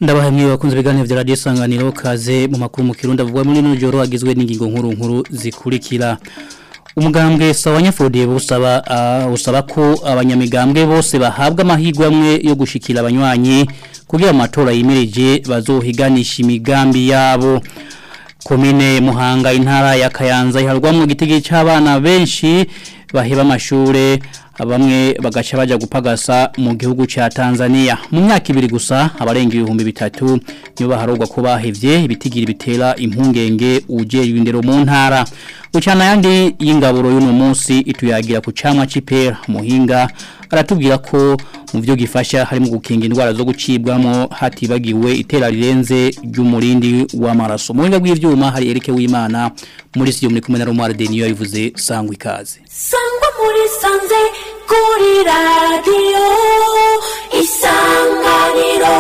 Ndabahamye bakunze biganiro vya radio sanganiro kaze mu makuru mu kirundi avugwa muri no joro agizwe n'ingingo nkuru nkuru zikurikira. Umugambwe sawanya Fode busaba uh, usaba ko abanyamigambwe bose bahabwa amahirwe amwe yo gushikira abanywanyi kugira amatora yimirije bazohiganisha imigambi yabo. Komine Muhanga intara ya Kayanza iharwamwe gitege c'abana benshi baheba amashure bamwe bagaca baja gupagasa mu gihugu ca Tanzania mu myaka ibiri gusa abarenga ibihumbi bitatu niyo baharogwa ko bahevye ibitigira bitera impungenge ujejwe indero mu ntara ucana yandi y'ingaburo y'uno munsi ituyagira ku camwa c'ipera muhinga aratubwira ko mu byo gifasha harimo gukinga indwara zo gucibwamo hatibagiwe itera rirenze ry'umurindi w'amaraso mu buhinga bw'ivyuma hari Erike w'Imana muri studio muri kumwe na Romar Denio yavuze sangwa ikaze sangwa muri sanze kuri radio isanganiro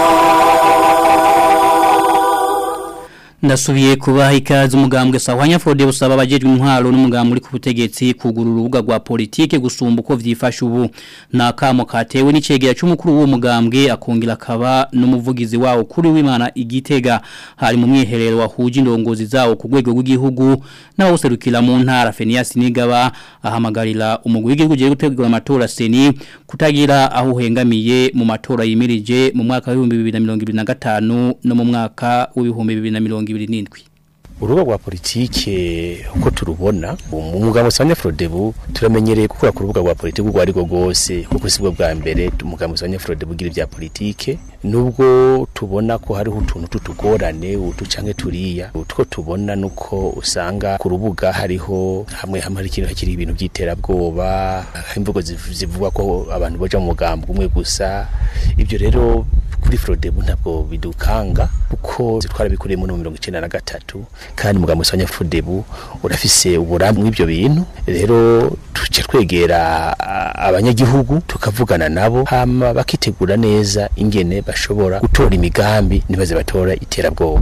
Ndasubiye kubaha ikaze umugambwe sahwanya Fode busaba abajejwe intwaro n'umugambwe uri ku butegetsi kugura urubuga rwa politike gusumba uko vyifasha ubu nakamo katewe n'icegera c'umukuru w'uwo mugambwe akongera akaba n'umuvugizi wawo kuri w'Imana igitega hari mu mwiherero wahuje indongozi zawo ku rwego rw'igihugu n'abawuserukira mu ntara Fenias Nigaba ahamagarira umugwi w'igihugu je gutegura amatora seni kutagira aho uhengamiye mu matora yimirije mu mwaka wa 2025 no mu mwaka w'ibihumbi 2020 ibiri urubuga rwa politike uko turubona umugabo usanya Frodebu turamenyereye gukora ku rubuga rwa politike urwo ariko rwose kuko sibwo bwa mbere umugabo usanya Frodebu ugira ibya politike nubwo tubona ko hariho utuntu tutugorane utu canke turiya utwo tubona nuko usanga ku rubuga hariho hamwe hamwe hari ikintu hakiri ibintu by'iterabwoba imvugo zivugwa ko abantu boja mu mugambo umwe gusa ibyo rero kuri Frodebu ntabwo bidukanga kuko twarabikuriyemo no 1993 kandi mugambo usanya Frodebu urafise uburambe mw'ibyo bintu rero tuce twegera abanyagihugu tukavugana nabo hama bakitegura neza ingene bashobora gutora imigambi nibaze batora iterabwoba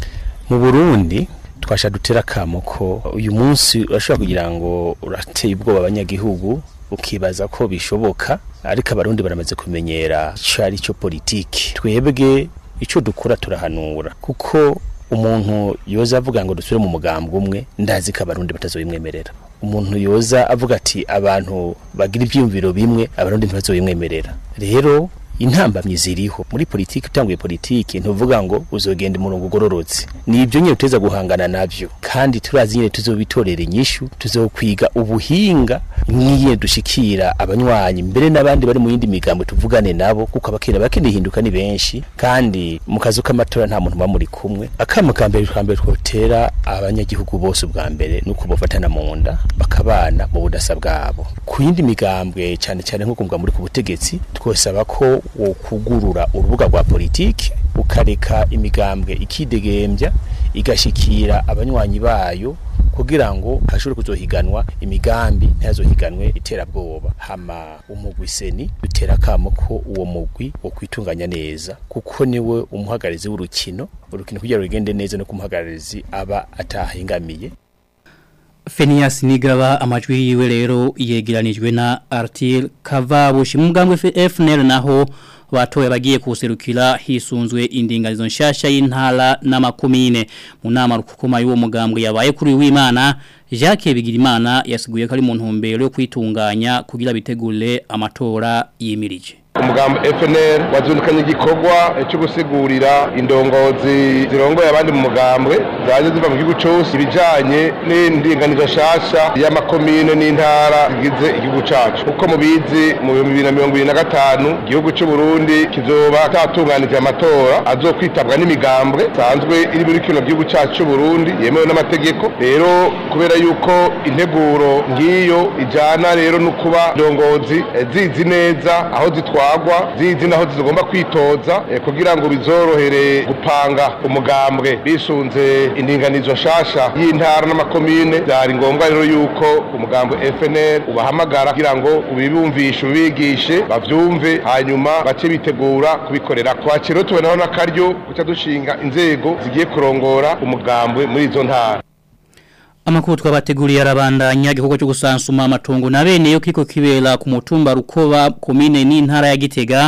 mu Burundi twasha dutera kamo ko uyu munsi urashobora kugira ngo urateye ubwoba abanyagihugu ukibaza ko bishoboka ariko abarundi baramaze kumenyera ico ari cyo politiki twebwe ico dukora turahanura kuko umuntu yoza avuga ngo dusubire mu mugambwe umwe ndazi ko abarundi batazobimwemerera umuntu yoza avuga ati abantu bagira ibyiyumviro bimwe abarundi ntibazobimwemerera rero intambamyi ziriho muri politiki utanguye politiki ntuvuga ngo uzogenda umurongo ugororotse ni ibyo nyine uteza guhangana navyo kandi turazi nyine tuzobitorera inyishu tuzokwiga ubuhinga nk'iye dushikira abanywanyi mbere n'abandi bari mu yindi migambo tuvugane nabo kuko abakene bakene hinduka ni benshi kandi mu kazu k'amatora nta muntu muri kumwe akamo ka mbere twambere twotera abanyagihugu bose ubwa mbere nuko bofatana mu nda bakabana mu budasa bwabo ku yindi migambwe cyane cyane nko kumva muri ku butegetsi twosaba ko wo kugurura urubuga rwa politiki ukareka imigambwe ikidegembya igashikira abanywanyi bayo kugira ngo hashobore kuzohiganwa imigambi ntihazohiganwe iterabwoba hama umugwi seni dutera kamo ko uwo mugwi wo kwitunganya neza kuko niwe umuhagarizi w'urukino urukino kugira rugende neza no kumuhagararizi aba atahingamiye Fenias Nigaba amajwi yiwe rero yegeranijwe na Artil Kavabushi mu mugambwe FNL naho batoye bagiye kuserukira hisunzwe indinganizo nshasha y'intara n'amakomine mu nama rukukoma y'uwo mugambwe yabaye kuri w'Imana Jacques Bigirimana yasiguye ko ari mu ntumbero yo kwitunganya kugira bitegure amatora yimirije umugambo FNL wazundukanye igikorwa cyo gusigurira indongozi zirongoye abandi mu mugambwe zaje ziva mu gihugu cyose ibijanye n'indinganizo nshasha y'amakomine n'intara zigize igihugu cacu uko mubizi mu 2025 igihugu cy'u Burundi kizoba tatunganije amatora azokwitabwa n'imigambwe sanzwe iri muri kino gihugu cacu cy'u Burundi yemewe n'amategeko rero kubera yuko integuro ngiyo ijana rero no kuba indongozi zizi neza aho zitwa zitwagwa zizi naho zigomba kwitoza eh, kugira ngo bizorohere gupanga umugambwe bisunze indinganizo nshasha y'intara n'amakomine byari ngombwa rero yuko umugambwe FNL ubahamagara kugira ngo ubibumvishe ubigishe bavyumve hanyuma bace bitegura kubikorera kwakiro tubonaho n'akaryo guca dushinga inzego zigiye kurongora umugambwe muri izo ntara Amakuru twabateguriye arabandanya igikorwa cyo gusansuma amatongo na bene yo kiko kibera ku mutumba rukoba komine n'intara ya Gitega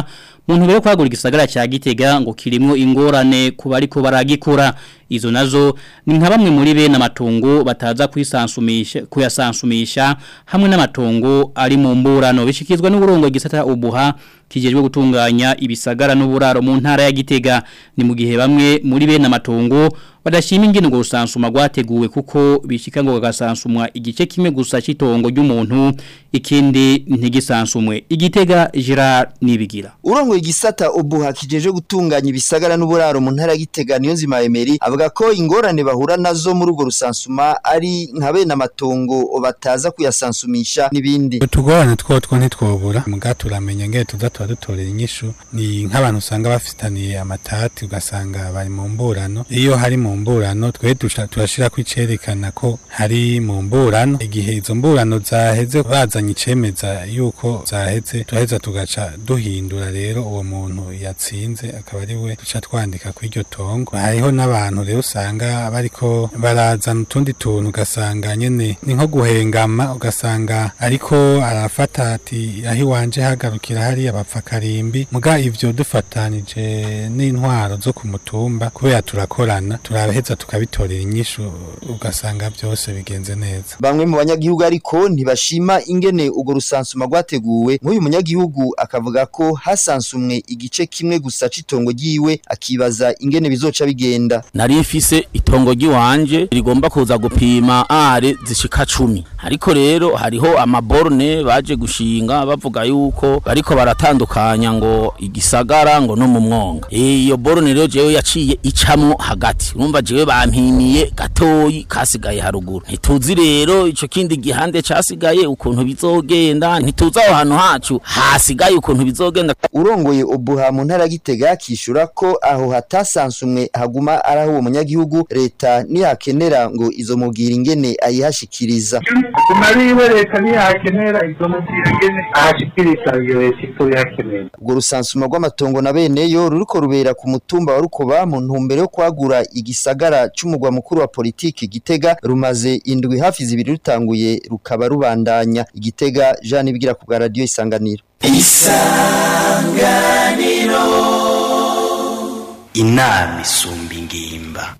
mu ntumbero yo kwagura igisagara cya Gitega ngo kirimo ingorane ku bariko baragikura izo nazo ni nka bamwe muri bene amatungo bataza kwisansumisha kuyasansumisha hamwe n'amatungo ari mu mburano bishikizwa n'uburongo gisata ubuha kijejwe gutunganya ibisagara n'uburaro mu ntara ya Gitega ni mu gihe bamwe muri bene amatungo badashima ingene ngo rusansuma rwateguwe kuko bishika ngo gagasansumwa igice kimwe gusa citongo ry'umuntu ikindi ntigisansumwe igitega Gerard nibigira urongo igisata ubuha kijeje gutunganya ibisagara n'uburaro mu ntara ya Gitega niyo nzima Emery avuga ko ingorane bahura nazo muri urwo rusansuma ari nka bene amatongo bataza kuyasansumisha n'ibindi utugorane two two ntitwobura muga turamenya ngene tuza tuba dutorera inyishu ni nk'abantu usanga bafitaniye amatati ugasanga bari mu mburano iyo hari mu mburano twe turashira kwicerekana ko hari mu mburano igihe izo mburano zaheze bazanye icemeza yuko zaheze turaheza tugaca duhindura rero uwo muntu yatsinze akaba ari we duca twandika kuri iryo tongo hariho n'abantu rero usanga bariko barazana utundi tuntu ugasanga nyene ni nko guhengama ugasanga ariko arafata ati aho iwanje hagarukira hariya bapfa karimbi muga ivyo dufatanije n'intwaro zo ku mutumba kubera turakorana turaheza tukabitorera inyishu ugasanga byose bigenze neza bamwe mu banyagihugu ariko ntibashima ingene urwo rusansuma rwateguwe nk'uyu munyagihugu akavuga ko hasansumwe igice kimwe gusa c'itongo ryiwe akibaza ingene bizoca bigenda nari mfise itongo ry'iwanje rigomba kuza gupima are zishika cumi ariko rero hariho amaborne baje gushinga bavuga yuko bariko baratandukanya ngo igisagara ngo no mu mwonga iyo borne rero jewe yaciye icamwo hagati urumva jewe bampimiye gatoyi kasigaye haruguru ntituzi rero ico kindi gihande casigaye ukuntu bizogenda ntituzi aho hantu hacu hasigaye ukuntu bizogenda urongoye ubuha mu ntara ya Gitega kishura ko aho hatasansumwe haguma ari aho uwo munyagihugu leta niyakenera ngo izo mubwira ingene ayihashikiriza kumariwe leta niyakenera izo mubwira ingene ahashikiriza iyo leta ito yakenera urwo rusansuma rw'amatongo na beneyo ruriko rubera ku mutumba wa Rukoba mu ntumbero yo kwagura igisagara c'umugwa mukuru wa politiki Gitega rumaze indwi hafi zibiri rutanguye rukaba rubandanya Igitega Jean Ibigira ku bwa radio isanganiro isanganiro inama isumba ingimba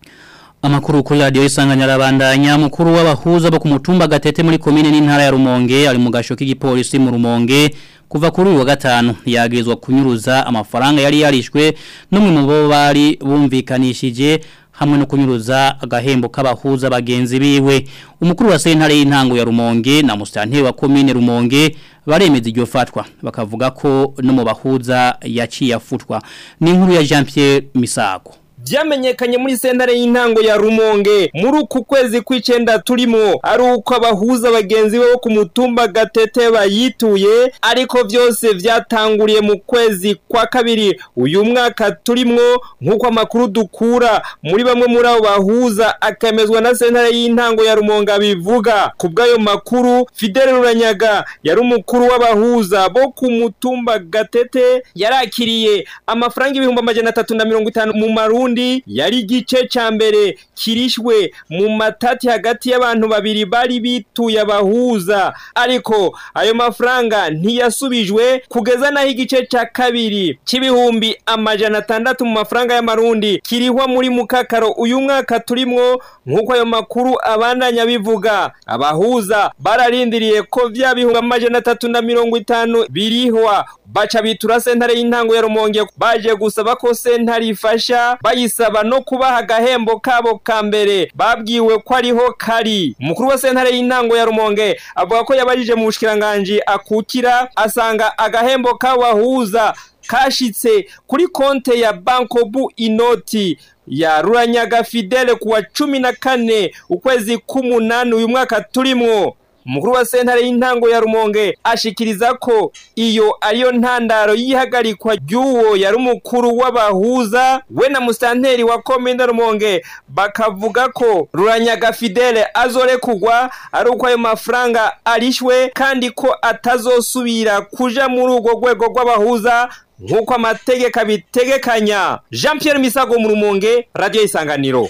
Amakuru kuri radio isanganya rabandanya mukuru w'abahuza bo ku mutumba gatete muri komine n'intara ya Rumonge ari mu gasho k'igipolisi mu Rumonge kuva kuri uyu wa gatanu yagirizwa kunyuruza amafaranga yari yarishwe n'umwe mu bo bari bumvikanishije hamwe no kunyuruza agahembo k'abahuza bagenzi biwe umukuru wa sentare y'intango ya Rumonge na mustanteri wa komine Rumonge baremeza iryo fatwa bakavuga ko no mu bahuza yaciye afutwa ni inkuru ya Jean Pierre Misago byamenyekanye muri sentare y'intango ya Rumonge muri uku kwezi kw'icenda turimo ari uko abahuza bagenzi bo ku mutumba gatete bayituye ariko byose byatanguriye mu kwezi kwa kabiri uyu mwaka turimwo nk'uko amakuru dukura muri bamwe muri abo bahuza akemezwa na sentare y'intango ya Rumonge bivuga ku bw'ayo makuru Fidele Ruranyaga yari umukuru w'abahuza bo ku mutumba gatete yarakiriye amafaranga ibihumbi amajana atatu na mirongo itanu mu marundi yari igice ca mbere kirishwe mu matati hagati y'abantu babiri bari bituye abahuza ariko ayo mafaranga ntiyasubijwe kugeza naho igice ca kabiri c'ibihumbi amajana atandatu mu mafaranga y'amarundi kirihwa muri mukakaro uyu mwaka turimwo nk'uko ayo makuru abandanya bivuga abahuza bararindiriye ko vya bihumbi amajana atatu na mirongo itanu birihwa baca bitura sentare y'intango ya Rumonge baje gusaba ko sentare ifasha bayisaba no kubaha agahembo kabo ka mbere babwiwe ko ariho kari umukuru wa sentare y'intango ya Rumonge avuga ko yabajije mu bushikiranganje akukira asanga agahembo k'abahuza kashitse kuri konte ya Bankobu inoti ya Ruranyaga Fidele kuwa cumi na kane ukwezi k'umunani uyu mwaka turimwo umukuru wa sentare y'intango ya Rumonge ashikiriza ko iyo ariyo ntandaro y'ihagarikwa ry'uwo yari umukuru w'abahuza we na musanteri wa komine Rumonge bakavuga ko Ruranyaga Fidele azorekugwa ari uko ayo mafaranga arishwe kandi ko atazosubira kuja muri urwo rwego rw'abahuza nk'uko amategeko abitegekanya Jean Pierre Misago mu Rumonge radio isanganiro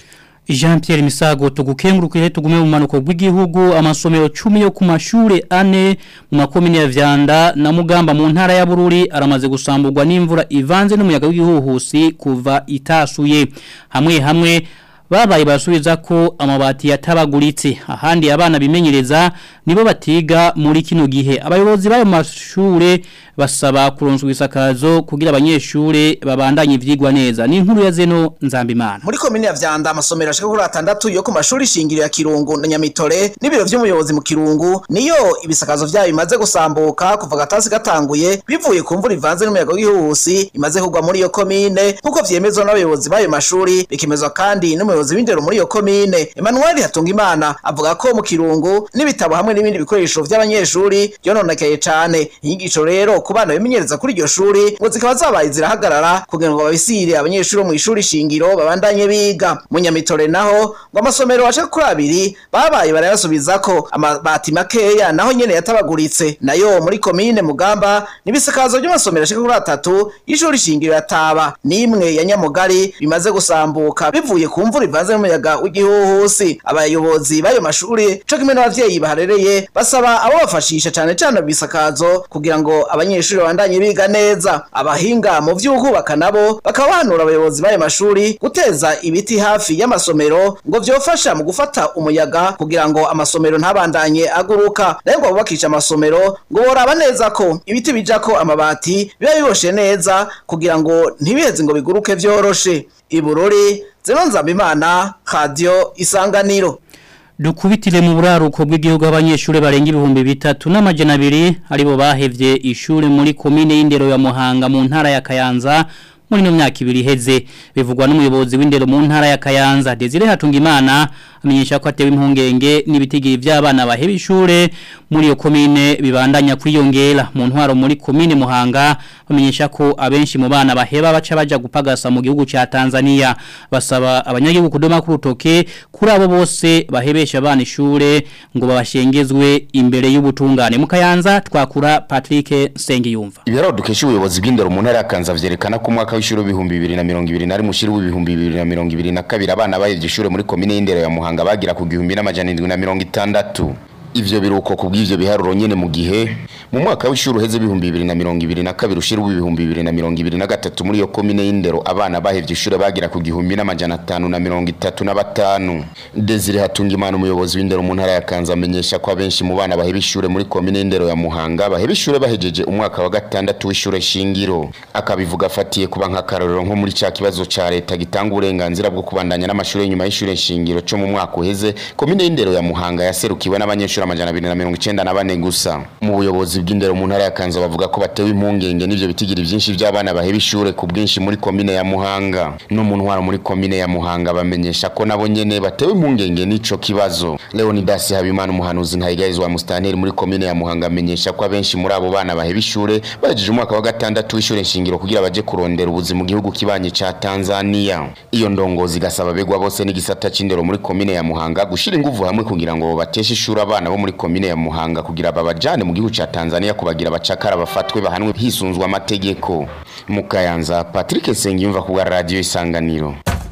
Jean Pierre Misago tugukengurukire tugume mu manuko bw'igihugu amasomero 10 yo ku mashure ane mu makomine ya Vyanda na Mugamba mu ntara ya Bururi aramaze gusamburwa n'imvura ivanze n'umuyaga w'igihuhusi kuva itasuye hamwe hamwe babaye basubiza ko amabati yatabaguritse ahandi abana bimenyereza nibo batiga muri kino gihe abayobozi bayo mashure basaba kuronswa isakazo kugira abanyeshure babandanye ivyigwa neza ni inkuru ya zeno nzambimana muri komine ya Vyanda amasomero ashika kuri atandatu yo ku mashuri shingiro ya Kirungu na Nyamitore n'ibiro vy'umuyobozi mu Kirungu niyo ibisakazo vyayo bimaze gusambuka kuva gatasi gatanguye bivuye ku mvura ivanze n'umuyaga w'ihuhusi imaze kugwa muri iyo komine nkuko vyemezwa n'abayobozi bayo mashuri bikemezwa kandi n'umuyobozi w'indero muri iyo komine Emmanuel Hatungimana avuga ko mu Kirungu n'ibitabo hamwe n'ibindi bikoresho vy'abanyeshuri byononekaye cane inyigisho rero ku bana bimenyereza kuri iryo shuri ngo zikaba zabaye zirahagarara kugira ngo babisire abanyeshuri bo mu ishuri shingiro babandanye biga mu Nyamitore naho ngo amasomero ashika kuri abiri babaye barayasubiza ko amabati makeya naho nyene yatabaguritse nayo muri komine Mugamba n'ibisakazo by'amasomero ashika kuri atatu y'ishuri shingiro yataba nimwe ya Nyamugari bimaze gusambuka bivuye ku mvura ivanze n'umuyaga w'igihuhusi abayobozi bayo mashuri co kimwe n'abavyeyi baharereye basaba abo bafashisha cane cane bisakazo kugira ngo abanyeshuri babandanye biga neza abahinga mu vy'ubwubaka nabo bakaba bahanura abayobozi bayo mashuri guteza ibiti hafi y'amasomero ngo vyofasha mu gufata umuyaga kugira ngo amasomero ntabandanye aguruka nayo ngo bubakisha amasomero ngo boraba neza ko ibiti bijako amabati biba biboshe neza kugira ngo ntibiheze ngo biguruke vyoroshe ibururi zino nzambimana radio isanganiro Dukubitire mu buraruko bw'igihugu abanyeshure barenga ibihumbi bitatu n'amajana abiri aribo bahevye ishure muri komine y'indero ya Muhanga mu ntara ya Kayanza muri no myaka ibiri heze bivugwa n'umuyobozi w'indero mu ntara ya Kayanza Desire Hatungimana amenyesha ko atewe impungenge n'ibitigiri by'abana baheba ishure muri iyo komine bibandanya kwiyongera mu ntwaro muri komine Muhanga bamenyesha ko abenshi mu bana baheba baca baja gupagasa mu gihugu ca Tanzania basaba abanyagihugu kudoma ku rutoke kuri abo bose bahebesha abana ishure ngo babashengezwe imbere y'ubutungane mu Kayanza twakura Patrick Sengiyumva Ibiro dukesha ubuyobozi bw'indero mu ntara ya Kanza vyerekana ko umwaka w'ishuri w'ibihumbi bibiri na mirongo ibiri na rimwe ushiri w'ibihumbi bibiri na mirongo ibiri na kabiri abana bahevye ishure muri komine y'indero ya Muhanga bagira ku gihumbi n'amajana indwi na mirongo itandatu ivyo biruko kubw'ivyo biharuro nyene mu gihe mu mwaka w'ishuri uheze ibihumbi bibiri na mirongo ibiri na kabiri ushira w'ibihumbi bibiri na mirongo ibiri na gatatu muri iyo komine y'indero abana bahevye ishure bagira ku gihumbi n'amajana atanu na mirongo itatu na batanu Desire Hatungimana umuyobozi w'indero mu ntara ya Kanza amenyesha ko abenshi mu bana baheba ishure muri komine y'indero ya Muhanga baheba ishure bahejeje umwaka wa gatandatu w'ishure shingiro akabivuga afatiye kuba nk'akarorero nko muri ca kibazo ca leta gitanga uburenganzira bwo kubandanya n'amashure nyuma y'ishure shingiro co mu mwaka uheze komine y'indero ya Muhanga yaserukiwe n'abanyeshuri amajana abiri na mirongo icenda na bane gusa mu buyobozi bw'indero mu ntara ya Kanza bavuga ko batewe impungenge n'ivyo bitigiri vyinshi vy'abana baheba ishure ku bwinshi muri komine ya Muhanga no mu ntwaro muri komine ya Muhanga bamenyesha ko nabo nyene batewe impungenge n'ico kibazo Leonidas Habimana umuhanuzi ntayigarizwa mustanteri muri komine ya Muhanga amenyesha ko abenshi muri abo bana baheba ishure bahejeje umwaka wa gatandatu w'ishure shingiro kugira baje kurondera ubuzima mu gihugu kibanye ca Tanzania iyo ndongozi gasaba begwa bose n'igisata c'indero muri komine ya Muhanga gushira inguvu hamwe kugira ngo bateshe ishure abana bo muri komine ya Muhanga kugira babajane mu gihugu ca Tanzania kubagira abacakara bafatwe bahanwe hisunzwe amategeko mukayanza Patrick Sengiyumva ku radio isanganiro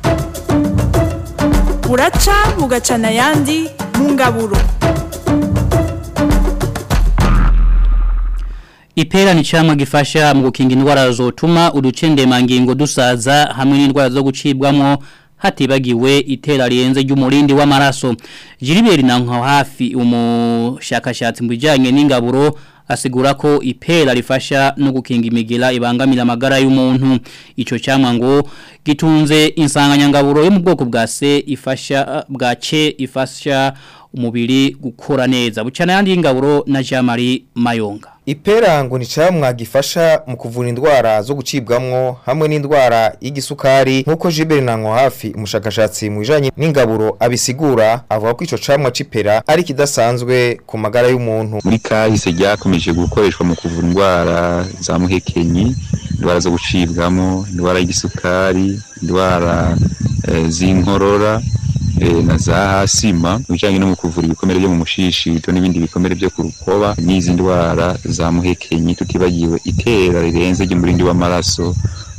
buraca bugacana ayandi mu ngaburo Ipera ni chama gifasha mu gukinga indwara zotuma uducendemangingo dusaza hamwe n'indwara zo gucibwamo hatibagiwe itera rienze ry'umurindi w'amaraso Jiriberi na nka hafi umushakashatsi mu bijyanye n'ingaburo asigura ko ipera rifasha no gukinga imigera ibangamira amagara y'umuntu ico cyamwa ngo gitunze insanganyangaburo yo mu bwoko bwa C ifasha bwa C ifasha umubiri gukora neza bucana yandi y'ingaburo na Jean Marie Mayonga Ipera ngo ni camwa gifasha mu kuvura indwara zo gucibwamwo hamwe n'indwara y'igisukari nkuko Jiberi Nanko hafi umushakashatsi mu bijanye n'ingaburo abisigura avuga ko ico camwa c'ipera ari kidasanzwe ku magara y'umuntu muri kahise ryakomeje gukoreshwa mu kuvura indwara za muhekenyi indwara zo gucibwamo indwara y'igisukari indwara e, z'inkorora e, na za hasima bijanye no mu kuvura ibikomere byo mu mushishito n'ibindi bikomere byo ku rukoba n'izi ndwara za muhekenyi tutibagiwe itera rirenze ry'umurindi w'amaraso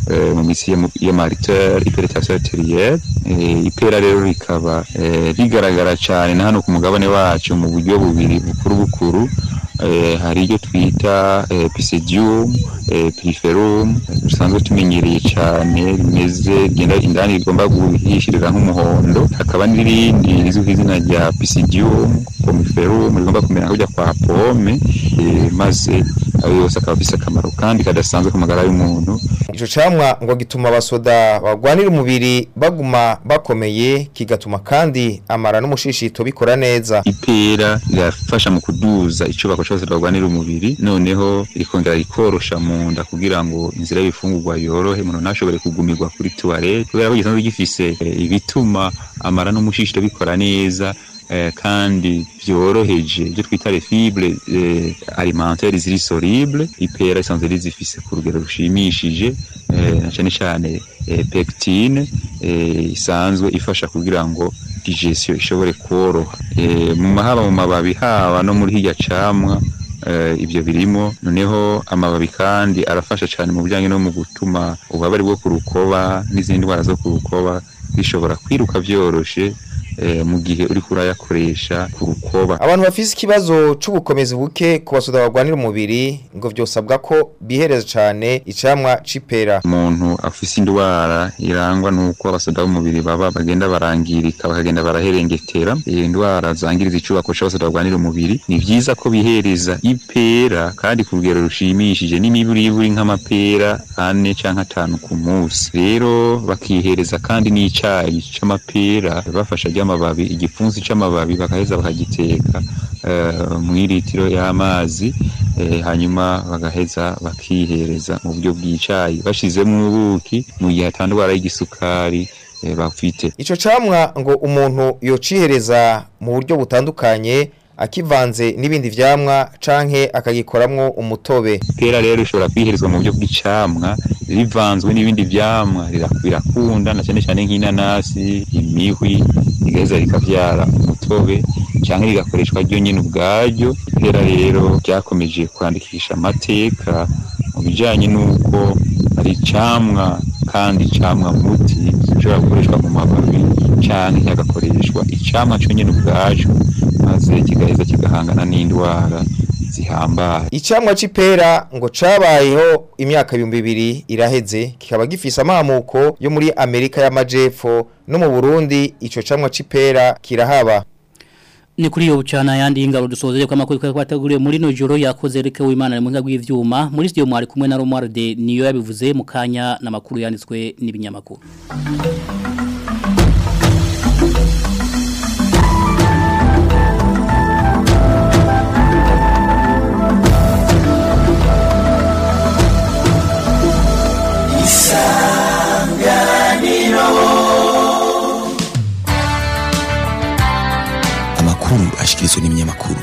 eh, mu mitsi ya mu- ya mariteur hypertension arterielle Eh, ipera rero rikaba eh, rigaragara cyane na hano ku mugabane wacu mu buryo bubiri bukuru bukuru eh, hari iryo twita eh, pisidium eh, piriferum dusanzwe tumenyereye cyane rimeze rigenda indani rigomba guhishirira nk'umuhondo hakaba n'irindi rizwi ku izina rya pisidium pomiferum rigomba kumera nk'ujya kwa pome eh, maze ayo yose akaba afise akamaro kandi kadasanzwe ku magara y'umuntu Ico camwa ngo gituma abasoda bagwanira umubiri baguma bakomeye kigatuma kandi amara n'umushishito bikora neza. ipera rirafasha mu kuduza icubako cyose barwanira umubiri noneho rikongera rikorosha mu nda kugira ngo inzira y'ibifungurwa yorohe umuntu ntashobore kugumirwa kuri tuwarete kubera ko gisanzwe gifise eh, ibituma amara n'umushishito bikora neza eh, kandi byoroheje ibyo twita les fibres eh, alimentaires ziri soluble ipera isanzwe rizifise ku rugero rushimishije eh, na cyane cyane eh, pectine eh, isanzwe ifasha kugira ngo digestion ishobore koroha eh, mu mahaba mu mababi haba no muri hirya camwa eh, ibyo birimo noneho amababi kandi arafasha cyane mu bijyanye no mu gutuma ububabare bwo ku rukoba n'izindi ndwara zo ku rukoba bishobora kwiruka byoroshe eh, mu gihe uri kurayakoresha ku rukoba Abantu bafise ikibazo c'ubukomezi buke ku basoda bagwanira umubiri ngo vyosabwa ko bihereza cane icamwa c'ipera. umuntu afise indwara irangwa nuko abasoda b'umubiri baba bagenda barangirika bakagenda baraherengetera iyi ndwara zangiriza icubako c'abasoda barwanira umubiri ni vyiza ko bihereza ipera kandi ku rugero rushimishije n'imiburiburi nk'amapera ane canke atanu ku munsi rero bakihereza kandi n'icayi c'amapera bafasha ry'amababi igipfunsi c'amababi bakaheza bakagiteka eh, mw'iritiro y'amazi eh, hanyuma bagaheza bakihereza mu buryo bw'icayi bashizemo ubuki mu gihe atandwara y'igisukari eh, bafite Ico camwa ngo umuntu yocihereza mu buryo butandukanye akivanze n'ibindi vyamwa canke akagikoramwo umutobe. ipera rero rishobora kwiherezwa mu buryo bw'icamwa rivanzwe n'ibindi vyamwa rira- birakunda na cyane cyane nk'inanasi imihwi rigaheza rikavyara umutobe canke rigakoreshwa ryo nyene ubwaryo ipera rero ryakomeje kwandikisha amateka mu bijanye n'uko ari icamwa kandi icamwa muti gishobora gukoreshwa mu mababi canke hagakoreshwa icamwa co nyene ubwaco maze kigaheza kigahangana n'indwara zihambaye Icamwa c'ipera ngo cabayeho imyaka ibihumbi bibiri iraheze kikaba gifise amamuko yo muri Amerika y'Amajepfo no mu Burundi ico camwa c'ipera kirahaba. Ni kuri yo bucana yandi ingaro dusozere kwa makuru kwa taguriye muri no joro yakoze reke w'Imana mu ngabwi y'ivyuma muri studio mwari kumwe na Romualde niyo yabivuze mu kanya na makuru yanditswe n'ibinyamakuru amakuru ashikirizwa n'ibinyamakuru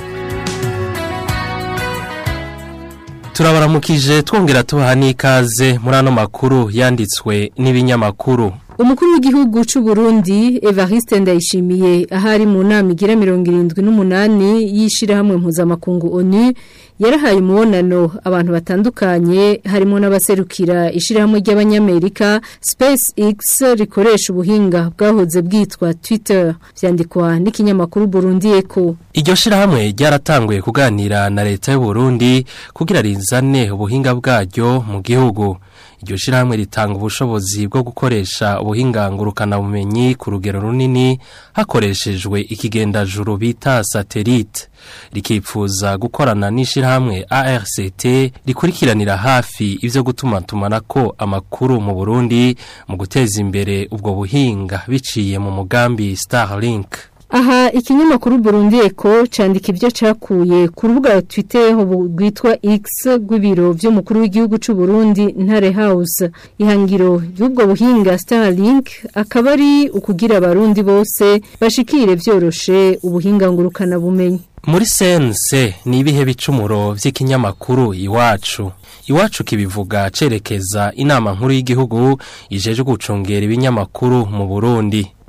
turabaramukije twongera tubaha n'ikaze muri ano makuru yanditswe n'ibinyamakuru Umukuru w'igihugu c'u Burundi Evariste Ndayishimiye ahari mu nama igira 78 yishira hamwe mpuzamakungu ONU yarahaye umubonano abantu batandukanye harimo n'abaserukira ishirahamwe ry'abanyamerika SpaceX rikoresha ubuhinga bwahoze bwitwa Twitter vyandikwa n'ikinyamakuru Burundi Echo iryo shirahamwe ryaratanguye kuganira na leta y'u Burundi kugira rizane ubuhinga bwaryo mu gihugu iryo shirahamwe ritanga ubushobozi bwo gukoresha ubuhinga ngurukana bumenyi ku rugero runini hakoreshejwe ikigendajuru bita satellite rikipfuza gukorana n'ishirahamwe ARCT rikurikiranira hafi ivyo gutuma tumanako amakuru mu Burundi mu guteza imbere ubwo buhinga biciye mu mugambi Starlink Aha ikinyamakuru Burundi Echo candika ivyo cakuye ku rubuga Twitter rwitwa X rw'ibiro vy'umukuru w'igihugu c'u Burundi Ntare House ihangiro y'ubwo buhinga Starlink akaba ari ukugira abarundi bose bashikire vyoroshe ubuhinga ngurukana bumenyi Muri sense ni ibihe bicumuro vy'ikinyamakuru iwacu. Iwacu kibivuga cerekeza inama nkuru y'igihugu ijeje gucungera ibinyamakuru mu Burundi.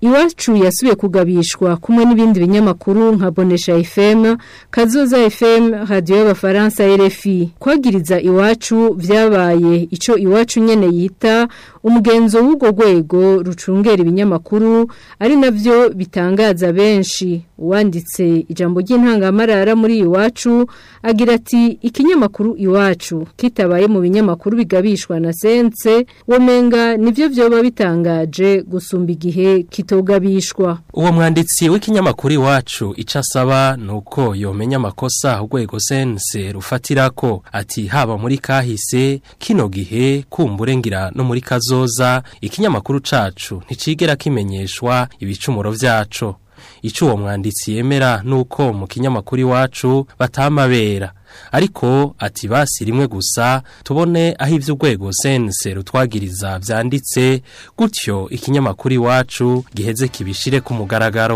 iwacu yasubiye kugabishwa kumwe n'ibindi binyamakuru nka Bonesha FM Kazoza FM radio y'abafaransa RFI kwagiriza iwacu vyabaye ico iwacu nyene yita umugenzo w'ugo rwego rucungera ibinyamakuru ari navyo bitangaza benshi uwanditse ijambo ry'intangamarara muri iwacu agira ati ikinyamakuru iwacu kitabaye mu binyamakuru bigabishwa na sense womenga nivyo vyoba bitangaje gusumba igihe kitogabishwa uwo mwanditsi w'ikinyamakuru iwacu icyo asaba ni uko yomenya amakosa urwego sense rufatirako ati haba muri kahise kino gihe kumburengira no muri kazoza ikinyamakuru cacu nticigera kimenyeshwa ibicumuro vyaco icyo uwo mwanditsi yemera ni uko mu kinyamakuru iwacu batamabera ariko ati basi rimwe gusa tubone aho iby'urwego sense rutwagiriza byanditse gutyo ikinyamakuru iwacu giheze kibishire ku mugaragaro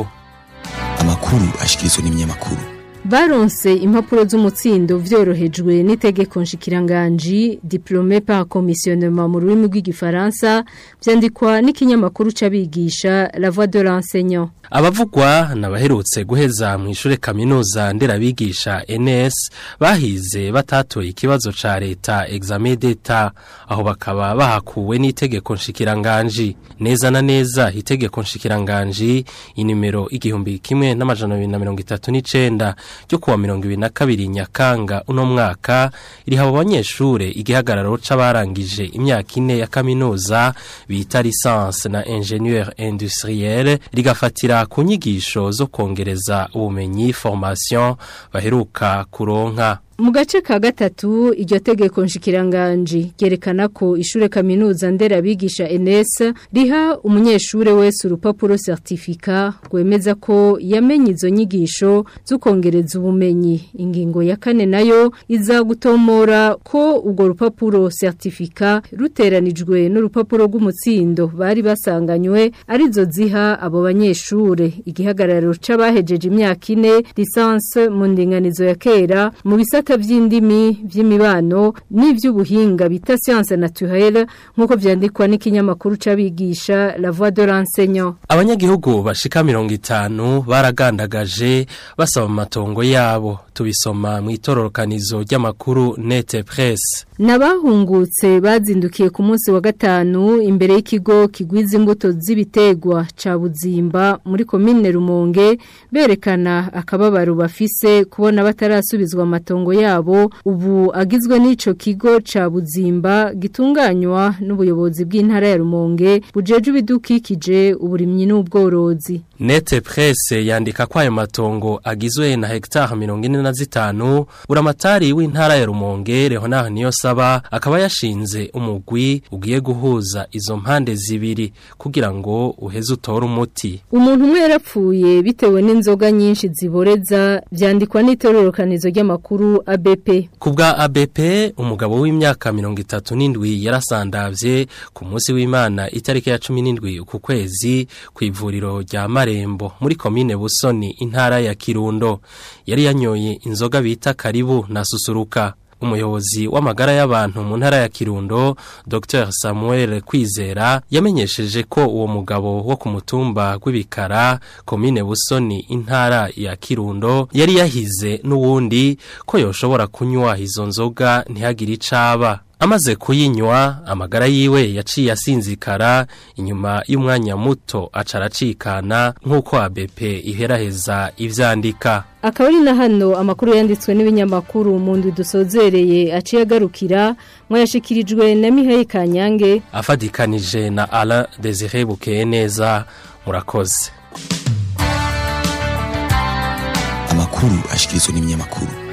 amakuru ashyikirizwa n'ibinyamakuru baronse impapuro z'umutsindo vyorohejwe n'itegeko nshikiranganji diplômé par commissionnement mu rurimi rw'igifaransa vyandikwa n'ikinyamakuru c'abigisha La Voix de l'enseignant abavugwa nabaherutse guheza mu ishure kaminuza nderabigisha NS bahize batatoye ikibazo ca leta examen d'etat aho bakaba bahakuwe n'itegeko nshikiranganji neza na neza itegeko nshikiranganji inimero igihumbi kimwe n'amajana abiri na mirongo itatu n'icenda ryo kuwa mirongo ibiri na kabiri nyakanga uno mwaka iriha abanyeshure igihagararo c'abarangije imyaka ine ya kaminuza bita licence na ingénieur industriel rigafatira ku nyigisho zo kongereza ubumenyi formation baheruka kuronka mu gace ka gatatu iryo tegeko nshikiranganji ryerekana ko ishure kaminuza nderabigisha NS riha umunyeshure wese urupapuro certificat rwemeza ko yamenye izo nyigisho zo kongereza ubumenyi ingingo ya kane nayo iza gutomora ko urwo rupapuro certificat ruteranijwe n'urupapuro rw'umutsindo bari basanganywe arizo ziha abo banyeshure igihagararo c'abahejeje imyaka ine licence mu ndinganizo ya kera mu bisata ibisata vy'indimi vy'imibano n'ivy'ubuhinga bita science naturelle nkuko vyandikwa n'ikinyamakuru c'abigisha La Voix de l'enseignant abanyagihugu bashika 50 baragandagaje basaba amatongo yabo tubisoma mu itororokanizo ry'amakuru Net Press Nabahungutse bazindukiye ku munsi wa gatanu imbere y'ikigo kigwiza imbuto z'ibitegwa ca Buzimba muri commune Rumonge berekana akababaro bafise kubona batarasubizwa amatongo yabo ubu agizwe n'ico kigo ca Buzimba gitunganywa n'ubuyobozi bw'intara ya Rumonge bujeje ibidukikije uburimyi n'ubworozi Nete Presse yandika ko ayo matongo agizwe na hectare 45 buramatari w'intara ya Rumonge Leonard Niyosaba akaba yashinze umugwi ugiye guhuza izo mpande zibiri kugira ngo uheze utore umuti umuntu umwe yarapfuye bitewe n'inzoga nyinshi ziboreza vyandikwa n'itororokanizo ry'amakuru ABP kubwa ABP umugabo w'imyaka 37 yarasandavye ku munsi w'Imana itariki ya 17 ku kwezi ku ivuriro rya Marembo muri komine Busoni intara ya Kirundo yari yanyoye inzoga bita karibu na susuruka umuyobozi w'amagara y'abantu mu ntara ya Kirundo Dr Samuel Kwizera yamenyesheje ko uwo mugabo wo ku mutumba gw'ibikara komine Busoni intara ya Kirundo yari yahize n'uwundi ko yoshobora kunywa izo nzoga ntihagire icaba amaze kuyinywa amagara yiwe yaciye asinzikara inyuma y'umwanya muto acaracikana nk'uko ABP iheraheza ivyandika akaba ari na hano amakuru yanditswe n'ibinyamakuru mu ndwi dusozereye aciye agarukira mwayashikirijwe na Mihaye Kanyange afadikanije na Alain Désiré Bukeye neza murakoze amakuru ashikirizwa n'ibinyamakuru